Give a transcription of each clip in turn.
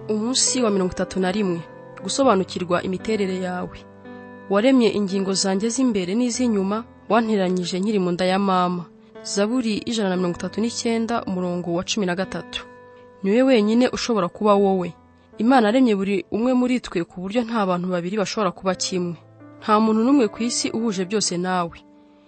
umunsi wa mirongo itatu na rimwe gusobanukirwa imiterere yawe waremye ingingo zanjye z'imbere n'iz'inyuma wanteranyije nkiri mu nda ya mama zaburi ijana na mirongo itatu n'icyenda umurongo wa cumi na gatatu ni wowe wenyine ushobora kuba wowe imana aremye buri umwe muri twe ku buryo nta bantu babiri bashobora kuba kimwe nta muntu n'umwe ku isi uhuje byose nawe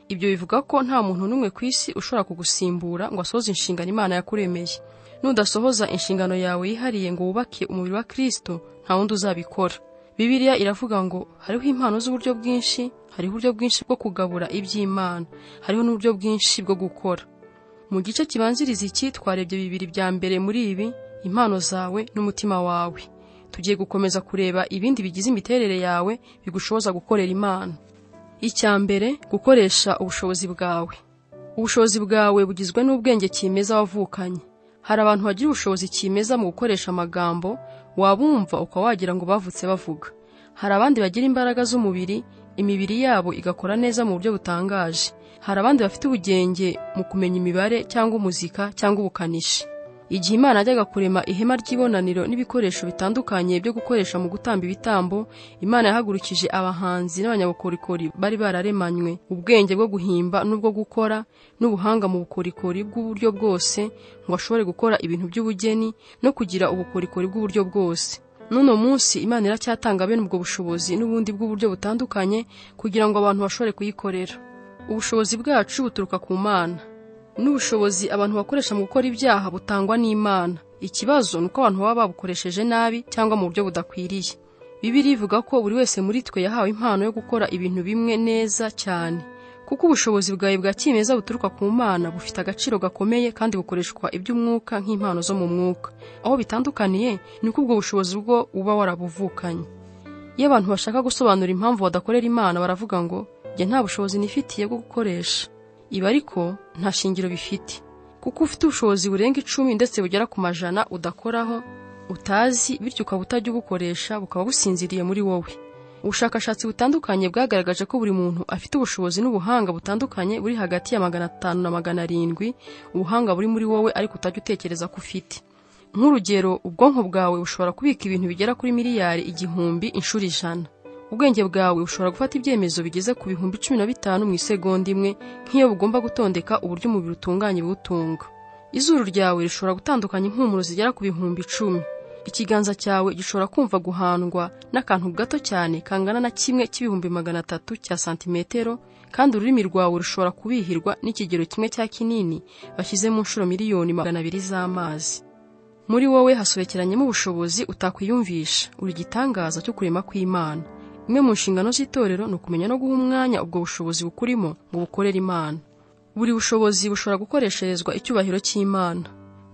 ibyo bivuga ko nta muntu n'umwe ku isi ushobora kugusimbura ngo asohoze inshingano imana yakuremeye nudasohoza inshingano yawe yihariye ngo wubake umubiri wa kirisito nta wundi uzabikora bibiliya iravuga ngo hariho impano z'uburyo bwinshi hariho uburyo bwinshi bwo kugabura iby'imana hariho n'uburyo bwinshi bwo gukora mu gice kibanziriza iki twarebye bibiri bya mbere muri ibi impano zawe n'umutima wawe tugiye gukomeza kureba ibindi bigize imiterere yawe bigushoboza gukorera imana icya mbere gukoresha ubushobozi bwawe ubushobozi bwawe bugizwe n'ubwenge kimeza wavukanye hari abantu bagira ubushobozi kimeza mu gukoresha amagambo wabumva ukaba wagira ngo bavutse bavuga hari abandi bagira imbaraga z'umubiri imibiri yabo igakora neza mu buryo butangaje hari abandi bafite ubugenge mu kumenya imibare cyangwa umuzika cyangwa ubukanishi igihe imana yajyaga kurema ihema ry'ibonaniro n'ibikoresho bitandukanye byo gukoresha mu gutamba ibitambo imana yahagurukije abahanzi n'abanyabukorikori bari bararemanywe ubwenge bwo guhimba n'ubwo gukora n'ubuhanga mu bukorikori bw'uburyo bwose ngo bashobore gukora ibintu by'ubugeni no kugira ubukorikori bw'uburyo bwose n'uno munsi imana iracyatanga bene ubwo bushobozi n'ubundi bw'uburyo butandukanye kugira ngo abantu bashobore kuyikorera ubushobozi bwacu buturuka ku mana n'ubushobozi abantu bakoresha mu gukora ibyaha butangwa n'imana ikibazo ni uko abantu baba babukoresheje nabi cyangwa mu buryo budakwiriye bibiri ivuga ko buri wese muri twe yahawe impano yo gukora ibintu bimwe neza cyane kuko ubushobozi bwawe bwa kimeza buturuka ku mana bufite agaciro gakomeye kandi bukoreshwa iby'umwuka nk'impano zo mu mwuka aho bitandukaniye ni uko ubwo bushobozi bwo uba warabuvukanye iyo abantu bashaka gusobanura impamvu badakorera imana baravuga ngo njye nta bushobozi nifitiye bwo gukoresha ibi ariko nta shingiro bifite kuko ufite ubushobozi burenga icumi ndetse bugera ku majana udakoraho utazi bityo ukaba utajya ubukoresha bukaba businziriye muri wowe ubushakashatsi butandukanye bwagaragaje ko buri muntu afite ubushobozi n'ubuhanga butandukanye buri hagati ya magana atanu na magana arindwi ubuhanga buri muri wowe ariko utajya utekereza ko ufite nk'urugero ubwonko bwawe bushobora kubika ibintu bigera kuri miliyari igihumbi inshuro ijana ubwenge bwawe bushobora gufata ibyemezo bigeze ku bihumbi cumi na bitanu mu isegonda imwe nk'iyo bugomba gutondeka uburyo umubiri utunganya ibiwutunga izuru ryawe rishobora gutandukanya impumuro zigera ku bihumbi icumi ikiganza cyawe gishobora kumva guhandwa n'akantu gato cyane kangana na kimwe cy'ibihumbi magana atatu cya santimetero kandi ururimi rwawe rushobora kubihirwa n'ikigero kimwe cya kinini bashyize mu nshuro miliyoni magana abiri z'amazi muri wowe hasobekeranyemo ubushobozi utakwiyumvisha uri igitangaza cyo kurema kw'imana imwe mu nshingano z'itorero ni ukumenya no guha umwanya ubwo bushobozi bukurimo ngo bukorere imana buri bushobozi bushobora gukoresherezwa icyubahiro cy'imana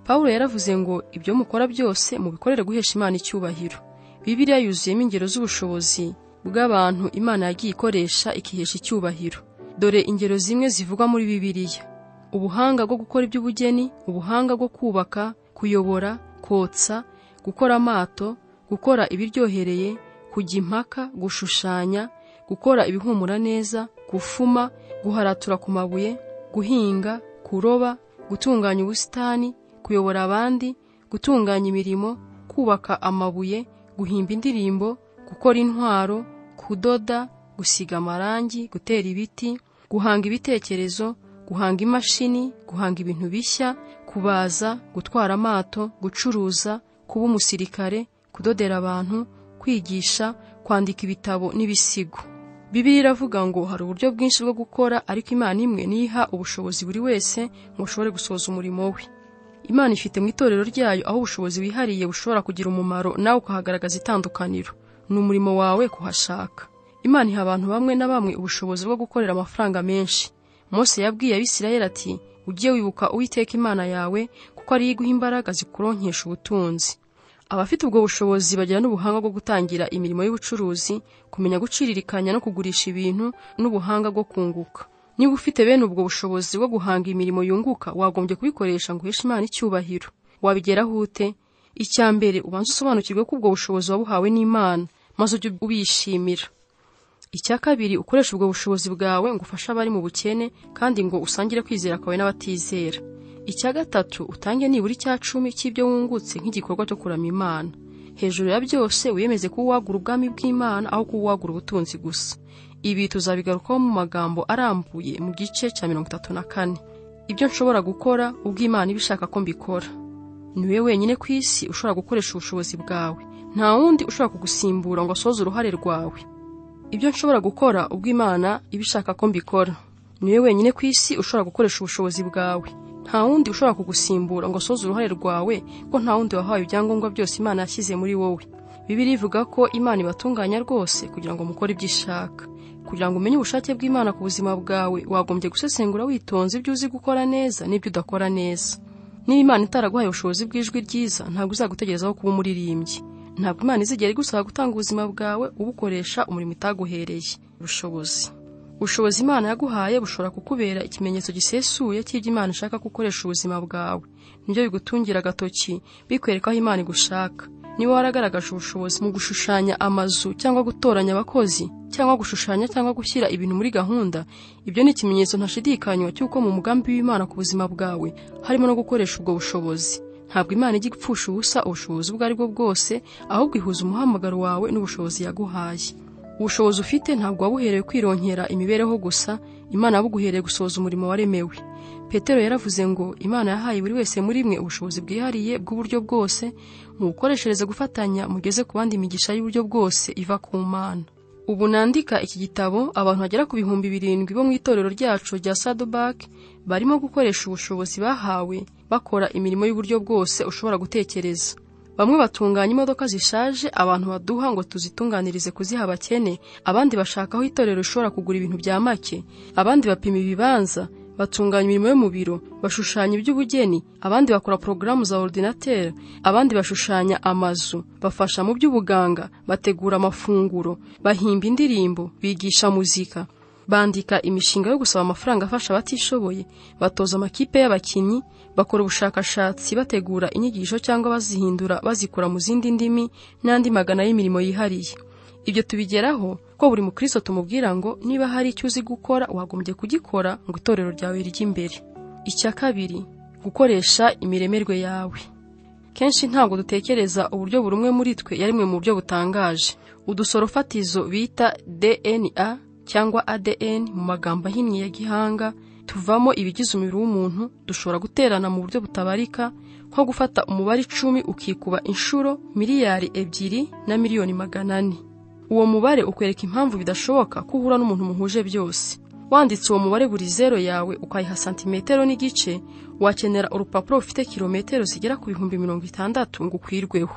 pawulo yaravuze ngo ibyo mukora byose mubikorere guhesha imana icyubahiro bibiliya yuzuyemo ingero z'ubushobozi bw'abantu imana yagiye ikoresha ikihesha icyubahiro dore ingero zimwe zivugwa muri bibiliya ubuhanga bwo gukora iby'ubugeni ubuhanga bwo kubaka kuyobora kotsa gukora amato gukora ibiryohereye kujya impaka gushushanya gukora ibihumura neza gufuma guharatura ku mabuye guhinga kuroba gutunganya ubusitani kuyobora abandi gutunganya imirimo kubaka amabuye guhimba indirimbo gukora intwaro kudoda gusiga amarangi gutera ibiti guhanga ibitekerezo guhanga imashini guhanga ibintu bishya kubaza gutwara amato gucuruza kuba umusirikare kudodera abantu kwigisha kwandika ibitabo n'ibisigo bibiliya iravuga ngo hari uburyo bwinshi bwo gukora ariko imana imwe niha ubushobozi buri wese ngo ashobore gusohoza umurimo we imana ifite mu itorero ryayo aho ubushobozi wihariye bushobora kugira umumaro nawe ukahagaragaza itandukaniro ni umurimo wawe kuhashaka imana iha abantu bamwe na bamwe ubushobozi bwo gukorera amafaranga menshi Mose yabwiye abisirayeli ati ujye wibuka uwiteka imana yawe kuko ariyo iguha imbaraga zikuronkesha ubutunzi abafite ubwo bushobozi bagira n'ubuhanga bwo gutangira imirimo y'ubucuruzi kumenya guciririkanya no kugurisha ibintu n'ubuhanga bwo kunguka niba ufite bene ubwo bushobozi bwo guhanga imirimo yunguka wagombye kubikoresha ngo uheshe imana icyubahiro wabigeraho ute icya mbere ubanza usobanukirwe ko ubwo bushobozi wabuhawe n'imana maze ujye ubishimira icya kabiri ukoresha ubwo bushobozi bwawe ngo ufashe abari mu bukene kandi ngo usangire kwizera kwawe n'abatizera icya gatatu utange nibura icya cumi cy'ibyo wungutse nk'igikorwa cyo kuramya imana hejuru ya byose wiyemeze kuwagura ubwami bw'imana aho kuwagura ubutunzi gusa ibi tuzabigarukaho mu magambo arambuye mu gice cya mirongo itatu na kane ibyo nshobora gukora ubwo imana ibishaka ko mbikora niwe wenyine ku isi ushobora gukoresha ubushobozi bwawe nta wundi ushobora kugusimbura ngo asoze uruhare rwawe ibyo nshobora gukora ubwo imana ibishaka ko mbikora niwe wenyine ku isi ushobora gukoresha ubushobozi bwawe nta wundi ushobora kugusimbura ngo asoze uruhare rwawe ko nta wundi wahawe ibyangombwa byose imana yashyize muri wowe bibiri ivuga ko imana ibatunganya rwose kugira ngo mukore ibyo ishaka kugira ngo umenye ubushake bw'imana ku buzima bwawe wagombye gusesengura witonze ibyo uzi gukora neza n'ibyo udakora neza niba imana itaraguhaye ubushobozi bw'ijwi ryiza ntabwo izagutegerezaho kuba umuririmbyi ntabwo imana izigera igusaba gutanga ubuzima bwawe ubukoresha umurimo itaguhereye ubushobozi ubushobozi imana yaguhaye bushobora kukubera ikimenyetso gisesuye cy'ibyo imana ishaka ko ukoresha ubuzima bwawe nibyo bigutungira agatoki bikwereka aho imana igushaka niba waragaragaje ubushobozi mu gushushanya amazu cyangwa gutoranya abakozi cyangwa gushushanya cyangwa gushyira ibintu muri gahunda ibyo ni ikimenyetso ntashidikanywa cy'uko mu mugambi w'imana ku buzima bwawe harimo no gukoresha ubwo bushobozi ntabwo imana ijya ipfusha ubusa ubushobozi ubwo ari bwo bwose ahubwo ihuza umuhamagaro wawe n'ubushobozi yaguhaye ubushobozi ufite ntabwo wabuherewe kwironkera imibereho gusa imana yabuguhereye gusohoza umurimo waremewe petero yaravuze ngo imana yahaye buri wese muri mwe ubushobozi bwihariye bw'uburyo bwose mubukoreshereze gufatanya mugeze ku bandi imigisha y'uburyo bwose iva ku mana ubu nandika iki gitabo abantu bagera ku bihumbi birindwi bo mu itorero ryacu rya sadobak barimo gukoresha ubushobozi bahawe bakora imirimo y'uburyo bwose ushobora gutekereza bamwe batunganya imodoka zishaje abantu baduha ngo tuzitunganirize kuziha abakene abandi bashaka aho itorero rishobora kugura ibintu bya make abandi bapima ibibanza batunganya imirimo yo mu biro bashushanya iby'ubugeni abandi bakora porogaramu za orudinateri abandi bashushanya amazu bafasha mu by'ubuganga bategura amafunguro bahimba indirimbo bigisha muzika bandika imishinga yo gusaba amafaranga afasha abatishoboye batoza amakipe y'abakinnyi bakora ubushakashatsi bategura inyigisho cyangwa bazihindura bazikura mu zindi ndimi n'andi magana y'imirimo yihariye ibyo tubigeraho ko buri mukristo tumubwira ngo niba hari icyo uzi gukora wagombye kugikora ngo itorero ryawe rijye imbere icya kabiri gukoresha imiremerwe yawe kenshi ntabwo dutekereza uburyo buri umwe muri twe yarimwe mu buryo butangaje udusoro fatizo bita dna cyangwa adn mu magambo ahinnye ya gihanga tuvamo ibigize umubiri w'umuntu dushobora guterana mu buryo butabarika nko gufata umubare icumi ukikuba inshuro miliyari ebyiri na miliyoni magana ane uwo mubare ukwereka impamvu bidashoboka ko uhura n'umuntu muhuje byose wanditse uwo mubare buri zero yawe ukayiha santimetero n'igice wakenera urupapuro rufite kilometero zigera ku bihumbi mirongo itandatu ngo ukwirweho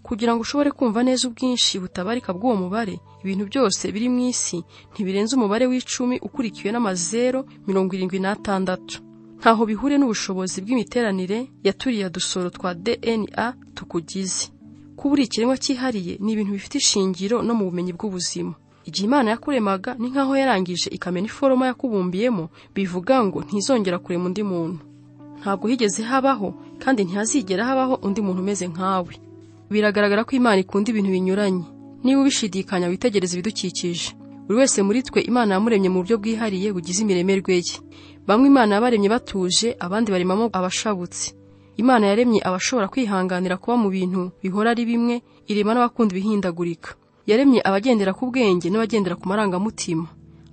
kugira ngo ushobore kumva neza ubwinshi butabarika bw'uwo mubare ibintu byose biri mu isi ntibirenze umubare w'icumi ukurikiwe n'amazero mirongo irindwi n'atandatu ntaho bihuriye n'ubushobozi bw'imiteranire ya turiya dusoro twa dna tukugize kuba uri ikiremwa cyihariye ni ibintu bifite ishingiro no mu bumenyi bw'ubuzima igihe imana yakuremaga ni nk'aho yarangije ikamena iforoma yakubumbiyemo bivuga ngo ntizongera kurema undi muntu ntabwo higeze habaho kandi ntihazigera habaho undi muntu umeze nkawe biragaragara ko imana ikunda ibintu binyuranye niba ubishidikanya witegereza ibidukikije buri wese muri twe imana yamuremye mu buryo bwihariye bugize imiremerwe ye bamwe imana yabaremye batuje abandi baremamo abashabutse imana yaremye abashobora kwihanganira kuba mu bintu bihora ari bimwe irema n'abakunda ibihindagurika yaremye abagendera ku bwenge n'abagendera ku marangamutima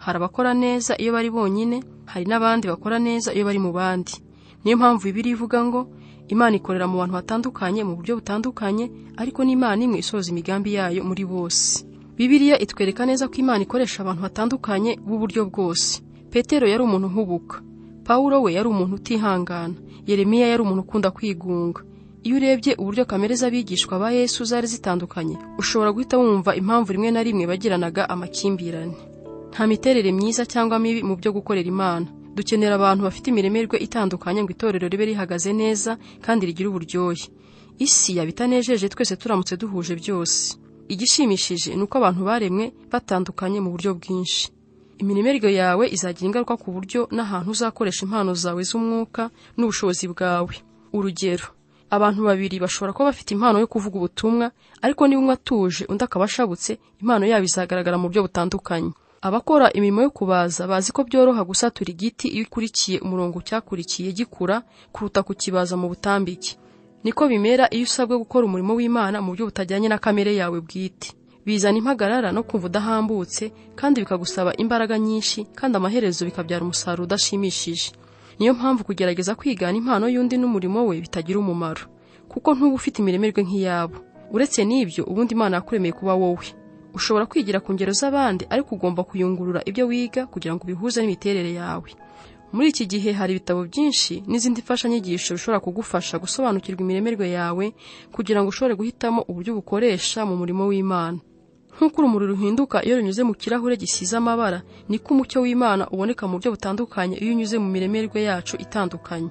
hari abakora neza iyo bari bonyine hari n'abandi bakora neza iyo bari mu bandi niyo mpamvu ibiri ivuga ngo imana ikorera mu bantu batandukanye mu buryo butandukanye ariko n'imana imwe isoza imigambi yayo muri bose bibiliya itwereka neza ko imana ikoresha abantu batandukanye b'uburyo bwose petero yari umuntu uhubuka pawulo we yari umuntu utihangana yeremiya yari umuntu ukunda kwigunga iyo urebye uburyo kamere z'abigishwa ba yesu zari zitandukanye ushobora guhita wumva impamvu rimwe na rimwe bagiranaga amakimbirane nta miterere myiza cyangwa mibi mu byo gukorera imana dukenera abantu bafite imiremerwe itandukanye ngo itorero ribe rihagaze neza kandi rigire uburyohe isi yaba itanejeje twese turamutse duhuje byose igishimishije ni uko abantu baremwe batandukanye mu buryo bwinshi imiremerwe yawe izagira ingaruka ku buryo n'ahantu uzakoresha impano zawe z'umwuka n'ubushobozi bwawe urugero abantu babiri bashobora kuba bafite impano yo kuvuga ubutumwa ariko niba umwe atuje undi akaba ashabutse impano yabo izagaragara mu buryo butandukanye abakora imirimo yo kubaza bazi ko byoroha gusatura igiti iyo ukurikiye umurongo cyakurikiye gikura kuruta kukibaza mu butambike niko bimera iyo usabwe gukora umurimo w'imana mu buryo butajyanye na kamere yawe bwite bizana impagarara no kumva udahambutse kandi bikagusaba imbaraga nyinshi kandi amaherezo bikabyara umusaruro udashimishije niyo mpamvu kugerageza kwigana impano y'undi n'umurimo we bitagira umumaro kuko ntuba ufite imiremerwe nk'iyabo uretse n'ibyo ubundi imana yakuremeye kuba wowe ushobora kwigira ku ngero z'abandi ariko ugomba kuyungurura ibyo wiga kugira ngo ubihuze n'imiterere yawe muri iki gihe hari ibitabo byinshi n'izindi mfashanyigisho bishobora kugufasha gusobanukirwa imiremerwe yawe kugira ngo ushobore guhitamo uburyo bukoresha mu murimo w'imana nk'uko urumuri ruhinduka iyo runyuze mu kirahure gisize amabara niko umucyo w'imana uboneka mu buryo butandukanye iyo unyuze mu miremerwe yacu itandukanye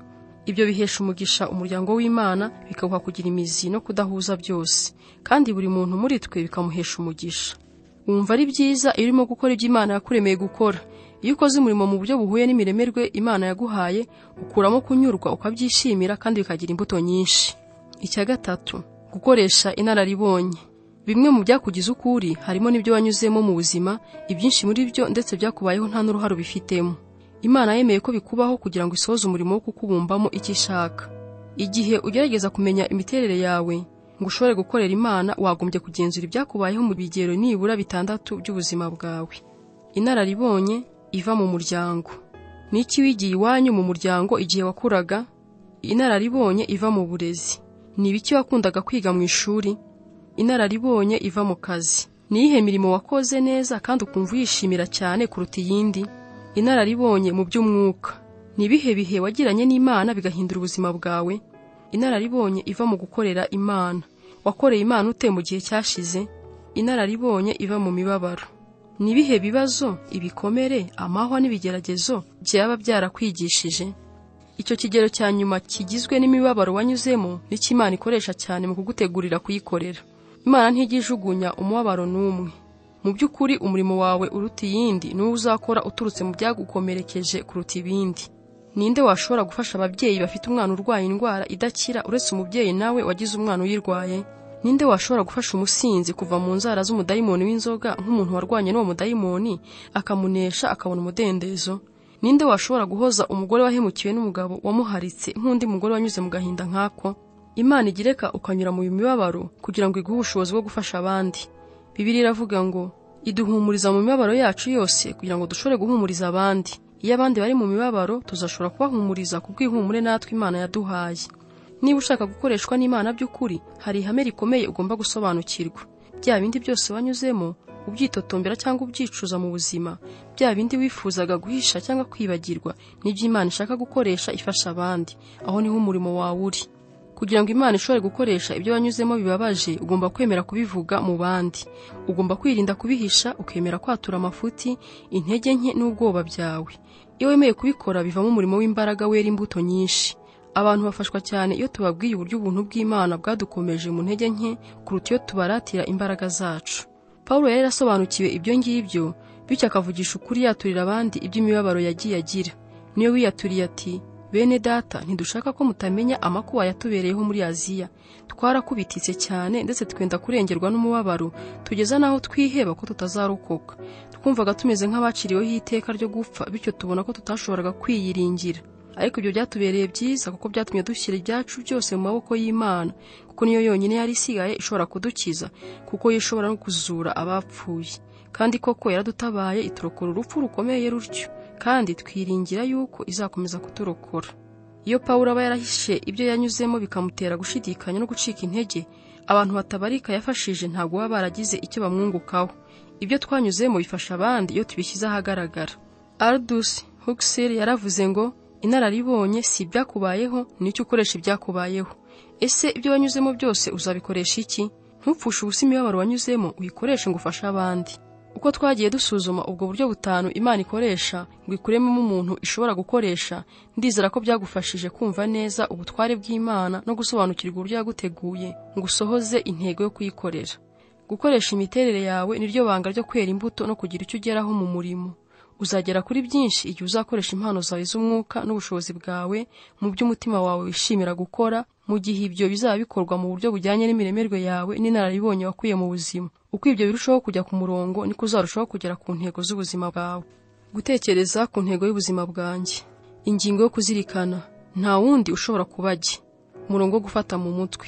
ibyo bihesha umugisha umuryango w'imana bikawuha kugira imizi no kudahuza byose kandi buri muntu muri twe bikamuhesha umugisha wumva ari byiza iyo urimo gukora ibyo imana yakuremeye gukora iyo ukoze umurimo mu buryo buhuye n'imiremerwe imana yaguhaye ukuramo kunyurwa ukabyishimira kandi bikagira imbuto nyinshi icya gatatu gukoresha inararibonye bimwe mu byakugize uko uri harimo n'ibyo wanyuzemo mu buzima ibyinshi muri byo ndetse byakubayeho nta n'uruhare ubifitemo imana yemeye ko bikubaho kugira ngo isohoze umurimo wo kukubumbamo icyo ishaka igihe ugerageza kumenya imiterere yawe ngo ushobore gukorera imana wagombye kugenzura ibyakubayeho mu bigero nibura bitandatu by'ubuzima bwawe inararibonye iva mu muryango ni iki wigiye iwanyu mu muryango igihe wakuraga inararibonye iva mu burezi ni ibiki wakundaga kwiga mu ishuri inararibonye iva mu kazi ni iyihe mirimo wakoze neza kandi ukumva uyishimira cyane kuruta iyindi inararibonye mu by'umwuka ni ibihe bihe wagiranye n'imana bigahindura ubuzima bwawe inararibonye iva mu gukorera imana wakoreye imana ute mu gihe cyashize inararibonye iva mu mibabaro ni ibihe bibazo ibikomere amahwa n'ibigeragezo byaba byarakwigishije icyo kigero cya nyuma kigizwe n'imibabaro wanyuzemo nicyo imana ikoresha cyane mu kugutegurira kuyikorera imana ntigijugunya umubabaro n'umwe mu by'ukuri umurimo wawe uruta iyindi n'uwo uzakora uturutse mu byagukomerekeje kuruta ibindi ninde washobora gufasha ababyeyi bafite umwana urwaye indwara idakira uretse umubyeyi nawe wagize umwana uyirwaye ninde washobora gufasha umusinzi kuva mu nzara z'umudayimoni w'inzoga nk'umuntu warwanye n'uwo mudayimoni akamunesha akabona umudendezo ninde washobora guhoza umugore wahemukiwe n'umugabo wamuharitse nk'undi mugore wanyuze mu gahinda nk'ako imana igireka ukanyura mu mibabaro kugira ngo iguhe ubushobozi bwo gufasha abandi bibiri iravuga ngo iduhumuriza mu mibabaro yacu yose kugira ngo dushobore guhumuriza abandi iyo abandi bari mu mibabaro tuzashobora kubahumuriza kubw'ihumure natwe imana yaduhaye niba ushaka gukoreshwa n'imana by'ukuri hari ihame rikomeye ugomba gusobanukirwa bya bindi byose wanyuzemo ubyitotombera cyangwa ubyicuza mu buzima bya bindi wifuzaga guhisha cyangwa kwibagirwa n'ibyo imana ishaka gukoresha ifasha abandi aho niho umurimo wawe uri kugira ngo imana ishobore gukoresha ibyo wanyuzemo bibabaje ugomba kwemera kubivuga mu bandi ugomba kwirinda kubihisha ukemera kwatura amafuti intege nke n'ubwoba byawe iyo wemeye kubikora bivamo umurimo w'imbaraga wera imbuto nyinshi abantu bafashwa cyane iyo tubabwiye uburyo ubuntu bw'imana bwadukomeje mu ntege nke kuruta iyo tubaratira imbaraga zacu paul yari yarasobanukiwe ibyo ngibyo bityo akavugisha ukuri yaturira abandi iby'imibabaro yagiye agira niyo wiyaturiye ati bene data ntidushaka ko mutamenya amakuba yatubereyeho muri aziya twarakubititse cyane ndetse twenda kurengerwa n'umubabaro tugeza n'aho twiheba ko tutazarokoka twumvaga tumeze nk'abaciriweho iteka ryo gupfa bityo tubona ko tutashoboraga kwiyiringira ariko ibyo byatubereye byiza kuko byatumye dushyira ibyacu byose mu maboko y'imana kuko niyo yonyine yari isigaye ishobora kudukiza kuko yo ishobora no kuzura abapfuye kandi koko yaradutabaye iturokora urupfu rukomeye rutyo kandi twiringira yuko izakomeza kuturokora iyo pawulo aba yarahishe ibyo yanyuzemo bikamutera gushidikanya no gucika intege abantu batabarika yafashije ntabwo baba baragize icyo bamwungukaho ibyo twanyuzemo bifasha abandi iyo tubishyize ahagaragara aldus huxel yaravuze ngo inararibonye si ibyakubayeho nicyo ukoresha ibyakubayeho ese ibyo wanyuzemo byose uzabikoresha iki ntupfushe ubusa imibabaro wanyuzemo uyikoreshe ngo ufashe abandi uko twagiye dusuzuma ubwo buryo butanu imana ikoresha ngo ikuremo umuntu ishobora gukoresha ndizera ko byagufashije kumva neza ubutware bw'imana no gusobanukirwa uburyo yaguteguye ngo usohoze intego yo kuyikorera gukoresha imiterere yawe niryo banga ryo kwera imbuto no kugira icyo ugeraho mu murimo uzagera kuri byinshi igihe uzakoresha impano zawe z'umwuka n'ubushobozi bwawe mu by'umutima wawe wishimira gukora mu gihe ibyo bizaba bikorwa mu buryo bujyanye n'imiremerwe yawe n'inararibonye wakuye mu buzima uko ibyo birushaho kujya ku murongo niko uzarushaho kugera ku ntego z'ubuzima bwawe gutekereza ku ntego y'ubuzima bwanjye ingingo yo kuzirikana nta wundi ushobora kuba ajye umurongo wo gufata mu mutwe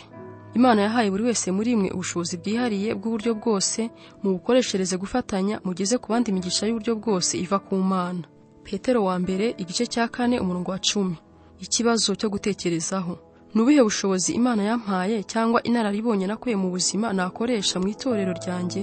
imana yahaye buri wese muri mwe ubushobozi bwihariye bw'uburyo bwose mu bukoreshereze gufatanya mugeze ku bandi imigisha y'uburyo bwose iva ku mana petero wa mbere igice cya kane umurongo wa cumi ikibazo cyo gutekerezaho ni ubuhe bushobozi imana yampaye cyangwa inararibonye nakuye mu buzima nakoresha mu itorero ryanjye